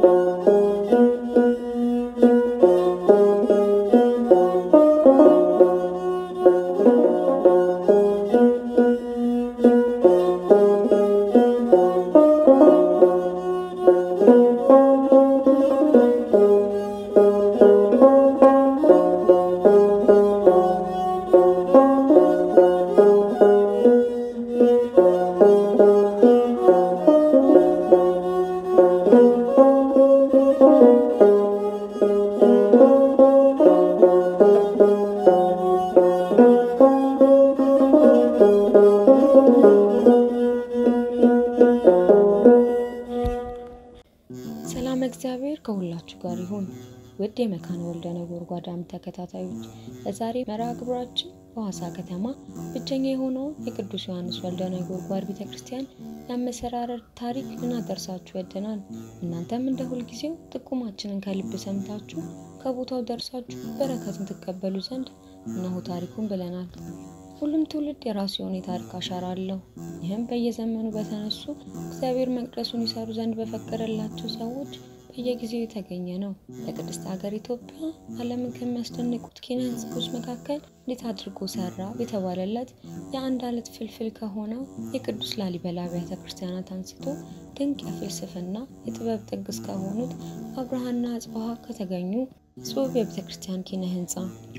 ሰላም እግዚአብሔር ከሁላችሁ ጋር ይሁን። ውድ የመካነ ወልደ ነጎድጓድ ዓምድ ተከታታዮች በዛሬ መርሃ ግብራችን በሐዋሳ ከተማ ብቸኛ የሆነውን የቅዱስ ዮሐንስ ወልደ ነጎድጓድ ቤተ ክርስቲያን የአመሰራረር ታሪክ ልናደርሳችሁ ወደናል። እናንተም እንደ ሁልጊዜው ጥቁማችንን ከልብ ሰምታችሁ ከቦታው ደርሳችሁ በረከትን ትቀበሉ ዘንድ እነሆ ታሪኩን ብለናል። ሁሉም ትውልድ የራሱ የሆነ የታሪክ አሻራ አለው። ይህም በየዘመኑ በተነሱ እግዚአብሔር መቅደሱን ይሰሩ ዘንድ በፈቀደላቸው ሰዎች በየጊዜው የተገኘ ነው። በቅድስት ሀገር ኢትዮጵያ ዓለምን ከሚያስደንቁት ኪነ ሕንፃዎች መካከል እንዴት አድርጎ ሰራ የተባለለት የአንድ አለት ፍልፍል ከሆነው የቅዱስ ላሊበላ አብያተ ክርስቲያናት አንስቶ ድንቅ የፍልስፍና የጥበብ ጥግ እስከሆኑት አብርሃና አጽብሃ ከተገኙ እጹብ የቤተ ክርስቲያን ኪነ ሕንፃ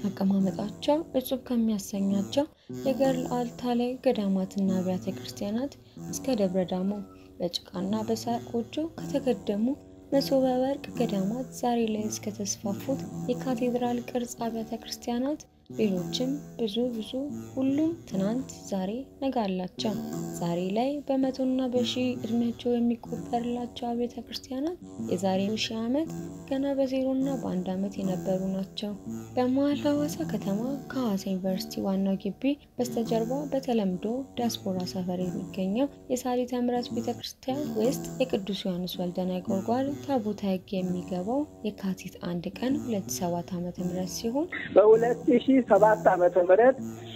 አቀማመጣቸው እጹብ ከሚያሰኛቸው የገርል አልታ ላይ ገዳማትና አብያተ ክርስቲያናት እስከ ደብረ ዳሞ በጭቃና በሳር ጎጆ ከተገደሙ መሶበ ወርቅ ገዳማት ዛሬ ላይ እስከተስፋፉት የካቴድራል ቅርጽ አብያተ ክርስቲያናት ሌሎችም ብዙ ብዙ ሁሉም ትናንት ዛሬ ነገ አላቸው። ዛሬ ላይ በመቶና በሺህ እድሜያቸው የሚቆጠርላቸው አብያተ ክርስቲያናት የዛሬ ሺህ ዓመት ገና በዜሮና በአንድ ዓመት የነበሩ ናቸው። በመሀል ሐዋሳ ከተማ ከሐዋሳ ዩኒቨርሲቲ ዋናው ግቢ በስተጀርባ በተለምዶ ዲያስፖራ ሰፈር የሚገኘው የሳሊተ ምሕረት ቤተ ክርስቲያን ውስጥ የቅዱስ ዮሐንስ ወልደ ነጎድጓድ ታቦተ ሕግ የሚገባው የካቲት አንድ ቀን 2007 ዓ.ም ሲሆን በሁለት ሺህ ሰባት ዓመተ ምህረት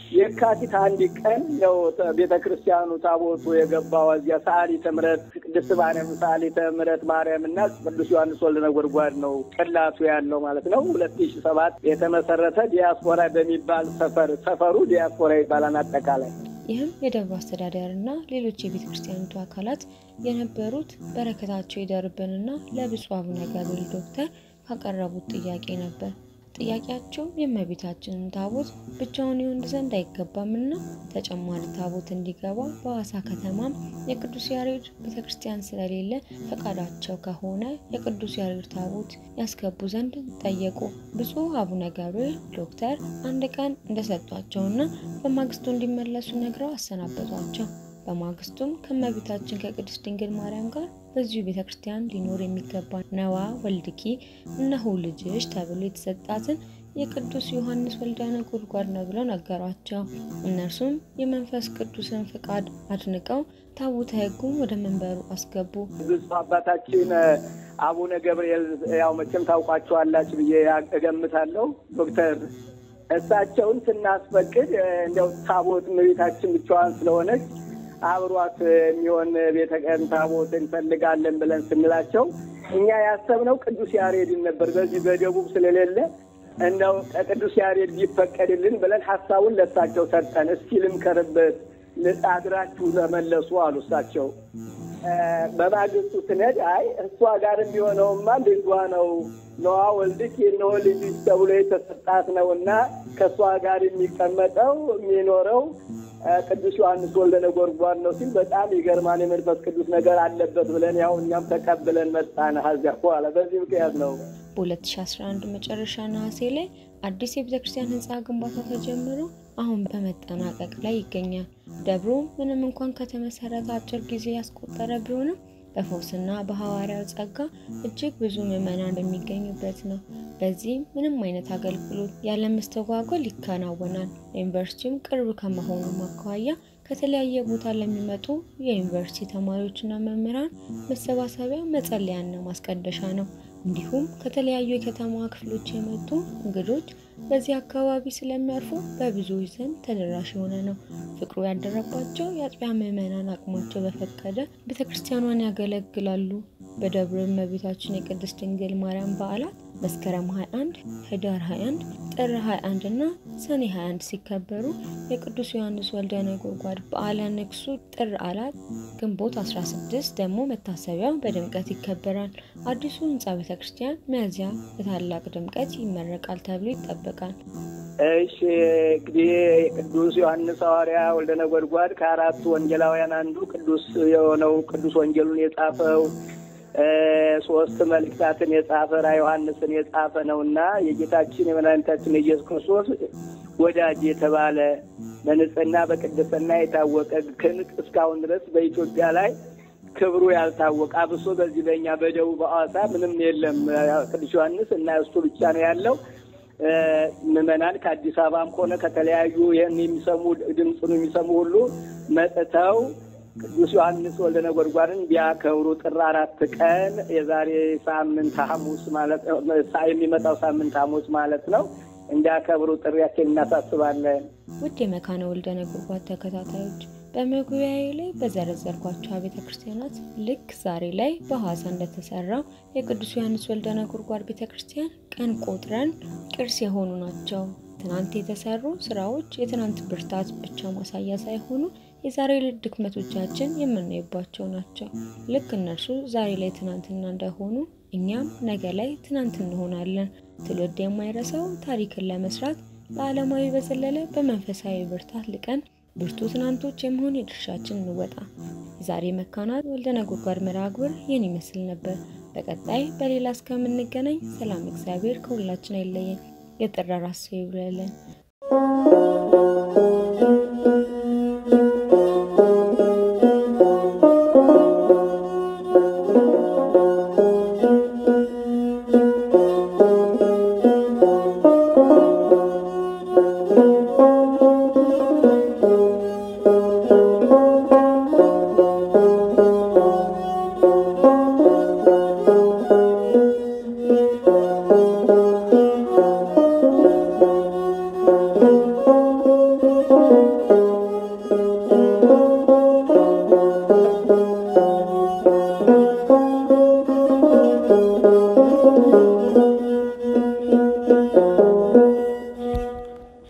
የካቲት አንድ ቀን ነው ቤተ ክርስቲያኑ ታቦቱ የገባው። እዚያ ሰዓሊተ ምሕረት ቅድስት ማርያም ሰዓሊተ ምሕረት ማርያም እና ቅዱስ ዮሐንስ ወልደ ነጎድጓድ ነው ቅላቱ ያለው ማለት ነው። ሁለት ሺህ ሰባት የተመሰረተ ዲያስፖራ በሚባል ሰፈር ሰፈሩ ዲያስፖራ ይባላል አጠቃላይ ይህም የደብሩ አስተዳደር እና ሌሎች የቤተ ክርስቲያኒቱ አካላት የነበሩት በረከታቸው ይደርብንና ለብፁዕ አቡነ ገብርኤል ዶክተር ካቀረቡት ጥያቄ ነበር። ጥያቄያቸው የእመቤታችንን ታቦት ብቻውን ይሆን ዘንድ አይገባምና ተጨማሪ ታቦት እንዲገባ በሐዋሳ ከተማም የቅዱስ ያሬድ ቤተክርስቲያን ስለሌለ ፈቃዳቸው ከሆነ የቅዱስ ያሬድ ታቦት ያስገቡ ዘንድ ጠየቁ። ብፁዕ አቡነ ገብርኤል ዶክተር አንድ ቀን እንደሰጧቸውና በማግስቱ እንዲመለሱ ነግረው አሰናበቷቸው። በማግስቱም ከእመቤታችን ከቅድስት ድንግል ማርያም ጋር በዚሁ ቤተ ክርስቲያን ሊኖር የሚገባ ነዋ ወልድኪ እነሆ ልጅሽ ተብሎ የተሰጣትን የቅዱስ ዮሐንስ ወልደ ነጎድጓድ ነው ብለው ነገሯቸው። እነርሱም የመንፈስ ቅዱስን ፍቃድ አድንቀው ታቦተ ሕጉን ወደ መንበሩ አስገቡ። ብፁዕ አባታችን አቡነ ገብርኤል ያው መቼም ታውቋቸዋላችሁ ብዬ እገምታለሁ ዶክተር እሳቸውን ስናስፈቅድ እንዲያው ታቦት እመቤታችን ብቻዋን ስለሆነች አብሯት የሚሆን ቤተ ቀን ታቦት እንፈልጋለን ብለን ስንላቸው እኛ ያሰብነው ቅዱስ ያሬድን ነበር። በዚህ በደቡብ ስለሌለ እንደው ከቅዱስ ያሬድ ቢፈቀድልን ብለን ሀሳቡን ለእሳቸው ሰጠን። እስኪ ልምከርበት አድራችሁ ተመለሱ አሉ እሳቸው። በማግስቱ ስነድ አይ እሷ ጋር የሚሆነውማ ልጇ ነው ነዋ ወልድክ የነሆ ልጅሽ ተብሎ የተሰጣት ነው እና ከእሷ ጋር የሚቀመጠው የሚኖረው ቅዱስ ዮሐንስ ወልደ ነጎድጓድ ነው ሲል በጣም ይገርማን። የመንፈስ ቅዱስ ነገር አለበት ብለን ያው እኛም ተቀብለን መጣን። ከዚያ በኋላ በዚህ ምክንያት ነው በ2011 መጨረሻ ነሐሴ ላይ አዲስ የቤተ ክርስቲያን ህንፃ ግንባታ ተጀምሮ አሁን በመጠናቀቅ ላይ ይገኛል። ደብሩ ምንም እንኳን ከተመሰረተ አጭር ጊዜ ያስቆጠረ ቢሆንም በፈውስና በሐዋርያው ጸጋ እጅግ ብዙ ምዕመናን በሚገኙበት ነው። በዚህም ምንም አይነት አገልግሎት ያለመስተጓጎል ይከናወናል። ዩኒቨርሲቲውም ቅርብ ከመሆኑ አኳያ ከተለያየ ቦታ ለሚመጡ የዩኒቨርሲቲ ተማሪዎችና መምህራን መሰባሰቢያ መጸለያና ማስቀደሻ ነው። እንዲሁም ከተለያዩ የከተማ ክፍሎች የመጡ እንግዶች በዚህ አካባቢ ስለሚያርፉ በብዙዎች ዘንድ ተደራሽ የሆነ ነው። ፍቅሩ ያደረባቸው የአጥቢያ ምዕመናን አቅማቸው በፈቀደ ቤተ ክርስቲያኗን ያገለግላሉ። በደብረ እመቤታችን የቅድስት ድንግል ማርያም በዓላት መስከረም 21፣ ህዳር 21፣ ጥር 21 እና ሰኔ 21 ሲከበሩ የቅዱስ ዮሐንስ ወልደ ነጎድጓድ በዓለ ንግሡ ጥር አራት ግንቦት 16 ደግሞ መታሰቢያው በድምቀት ይከበራል። አዲሱ ህንፃ ቤተ ክርስቲያን ሚያዝያ በታላቅ ድምቀት ይመረቃል ተብሎ ይጠበቃል። እሺ እንግዲህ ቅዱስ ዮሐንስ ሐዋርያ ወልደ ነጎድጓድ ከአራቱ ወንጌላውያን አንዱ ቅዱስ የሆነው ቅዱስ ወንጌሉን የጻፈው ሶስት መልእክታትን የጻፈ ራ ዮሐንስን የጻፈ ነው እና የጌታችን የመድኃኒታችን የኢየሱስ ክርስቶስ ወዳጅ የተባለ በንጽህና በቅድስና የታወቀ ክንቅ እስካሁን ድረስ በኢትዮጵያ ላይ ክብሩ ያልታወቀ አብሶ በዚህ በኛ በደቡብ ሐዋሳ ምንም የለም። ቅዱስ ዮሐንስ እና እሱ ብቻ ነው ያለው። ምዕመናን ከአዲስ አበባም ሆነ ከተለያዩ ይህን የሚሰሙ ድምፁን የሚሰሙ ሁሉ መጥተው ቅዱስ ዮሐንስ ወልደ ነጎድጓድን ቢያከብሩ ጥር አራት ቀን የዛሬ ሳምንት ሐሙስ ማለት የሚመጣው ሳምንት ሐሙስ ማለት ነው እንዲያከብሩ ጥሪያችን እናሳስባለን። ውድ የመካነ ወልደ ነጎድጓድ ተከታታዮች በመግቢያዬ ላይ በዘረዘርኳቸው ቤተ ክርስቲያናት ልክ ዛሬ ላይ በሐዋሳ እንደተሰራው የቅዱስ ዮሐንስ ወልደ ነጎድጓድ ቤተ ክርስቲያን ቀን ቆጥረን ቅርስ የሆኑ ናቸው። ትናንት የተሰሩ ስራዎች የትናንት ብርታት ብቻ ማሳያ ሳይሆኑ የዛሬ ልጅ ድክመቶቻችን የምናይባቸው ናቸው። ልክ እነርሱ ዛሬ ላይ ትናንትና እንደሆኑ እኛም ነገ ላይ ትናንት እንሆናለን። ትውልድ የማይረሳው ታሪክን ለመስራት ለዓለማዊ በዘለለ በመንፈሳዊ ብርታት ልቀን ብርቱ ትናንቶች የመሆን የድርሻችን እንወጣ። የዛሬ መካናት ወልደ ነጎድጓድ መርሃ ግብር ይህን ይመስል ነበር። በቀጣይ በሌላ እስከምንገናኝ ሰላም እግዚአብሔር ከሁላችን አይለየን። የጠራ ራስ ይብለለን።